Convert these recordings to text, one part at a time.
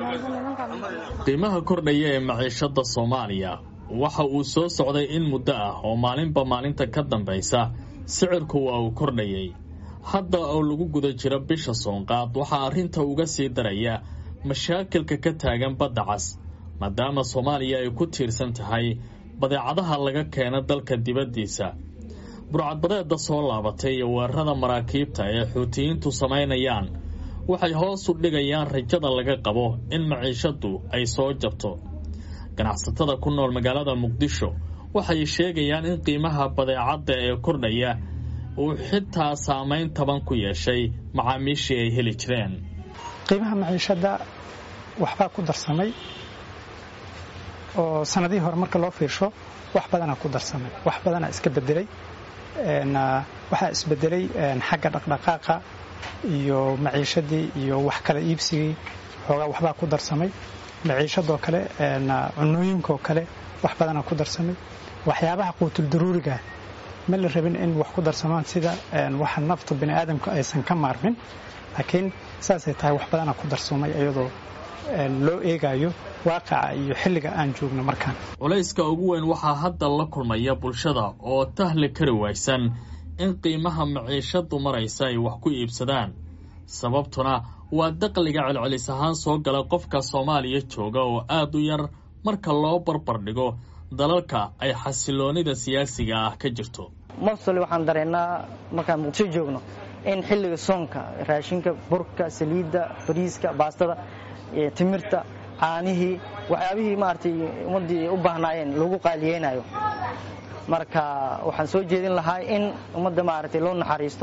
qiimaha kordhaya ee maciishada soomaaliya waxa uu soo socday in muddo ah oo maalinba maalinta ka dambaysa sicirku waa uu kordhayay hadda oo lagu guda jiro bisha soonqaad waxaa arrinta uga sii daraya mashaakilka ka taagan badda cas maadaama soomaaliya ay ku tiirsan tahay badeecadaha laga keena dalka dibaddiisa burcadbadeedda soo laabatay iyo weerarada maraakiibta ee xuutiyiintu samaynayaan waxay hoos u dhigayaan rajada laga qabo in maciishaddu ay soo jabto ganacsatada ku nool magaalada muqdisho waxay sheegayaan in qiimaha badeecadda ee kordhaya uu xitaa saamayn taban ku yeeshay macaamiishii ay heli jireen qiimaha maciishadda waxbaa ku darsamay oo sanadihii hore marka loo fiirsho wax badanaa ku darsamay wax badanaa iska bedelay waxaa isbedelay xagga dhaqdhaqaaqa iyo maciishadii iyo wax kala iibsigii xoogaa waxbaa ku darsamay maciishadoo kale cunooyinkaoo kale wax badanaa ku darsamay waxyaabaha quutuldaruuriga ma la rabin in wax ku darsamaan sida waxa nafta bini aadamka aysan ka maarmin laakiin saasay tahay wax badanaa ku darsamay iyadoo loo eegayo waaqaca iyo xilliga aan joogno markaan culayska ugu weyn waxaa hadda la kulmaya bulshada oo tahli kari waysan in qiimaha maciishadu maraysa ay wax ku iibsadaan sababtuna waa daqliga celcelis ahaan soo gala qofka soomaaliya jooga oo aad u yar marka loo barbar dhigo dalalka ay xasiloonida siyaasiga ah ka jirto mostoli waxaan dareennaa markaan muqdisho joogno in xilliga soonka raashinka burka saliidda bariiska baastada timirta caanihii waxyaabihii maaragtay ummaddii u baahnaayeen lagu qaaliyeynayo marka waxaan soo jeedin lahaa in ummadda maaragtay loo naxariisto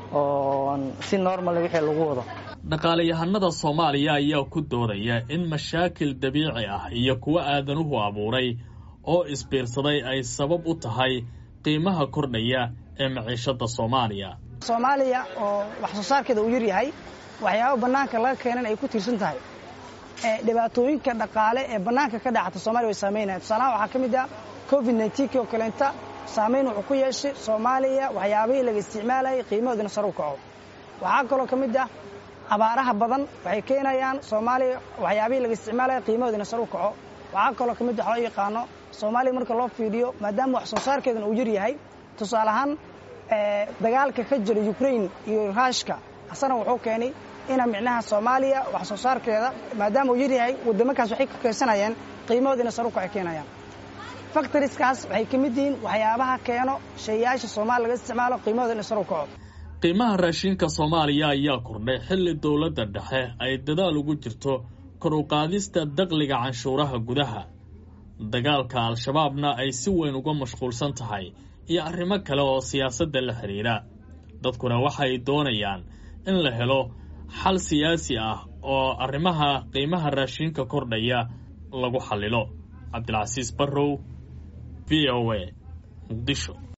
oo si normal wixii lagu wado dhaqaalayahanada soomaaliya ayaa ku doodaya in mashaakil dabiici ah iyo kuwo aadanuhu abuuray oo isbiirsaday ay sabab u tahay qiimaha kordhaya ee maciishada soomaaliya soomaaliya oo wax soo saarkeeda uu yar yahay waxyaabo bannaanka laga keenan ay ku tiirsan tahay dhibaatooyinka dhaqaale ee bannaanka ka dhacata soomaliya way saamaynaya tusaalahaan waxaa ka mid ah covid nneteen oo kaleenta saamayn wuxuu ku yeeshay soomaaliya waxyaabihii laga isticmaalayay qiimahoodina sar u kaco waxaa kaloo ka mid ah abaaraha badan waxay keenayaan soomaaliya waxyaabihii laga isticmaalaya qiimahoodina sar u kaco waxaa kaloo ka mid wax loo yaqaano soomaaliya marka loo fiidhiyo maadaama wax soo saarkeedana uu yar yahay tusaale ahaan dagaalka ka jira ukrain iyo ruushka asana wuxuu keenay ina micnaha soomaaliya wax soo saarkeeda maadaama uu yaryahay waddamankaas waxay ka keensanayeen qiimahoodiina sar u kacay keenayaan faktoriskaas waxay ka mid yihiin waxyaabaha keeno shaeyaasha soomaaliya laga isticmaalo qiimahoodina sar u kaco qiimaha raashinka soomaaliya ayaa kordhay xilli dowladda dhexe ay dadaal ugu jirto kor u qaadista daqliga canshuuraha gudaha dagaalka al-shabaabna ay si weyn uga mashquulsan tahay iyo arrimo kale oo siyaasadda la xidhiidha dadkuna waxay doonayaan in la helo xal siyaasi ah oo arrimaha qiimaha raashinka kordhaya lagu xallilo cabdilcasiis barrow v o a muqdisho